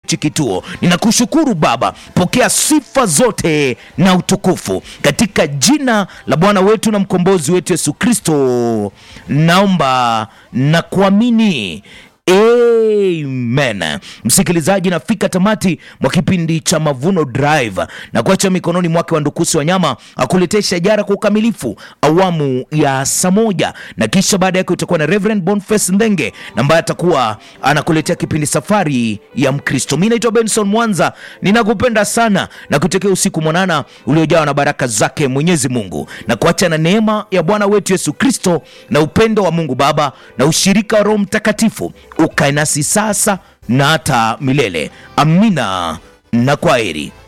hichi kituo. Ninakushukuru Baba, pokea sifa zote na utukufu katika jina la Bwana wetu na mkombozi wetu Yesu Kristo, naomba na kuamini. Amen. Msikilizaji, nafika tamati mwa kipindi cha Mavuno Drive na kuacha mikononi mwake wa Ndukusi Wanyama akuletee shajara kwa ukamilifu awamu ya saa moja, na kisha baada yake utakuwa na Reverend Boniface Ndenge ambaye atakuwa anakuletea kipindi Safari ya Mkristo. Mi naitwa Benson Mwanza, ninakupenda sana na kutekea usiku mwanana uliojawa na baraka zake Mwenyezi Mungu, na kuacha na neema ya Bwana wetu Yesu Kristo na upendo wa Mungu Baba na ushirika wa Roho Mtakatifu ukae nasi sasa na hata milele. Amina na kwaheri.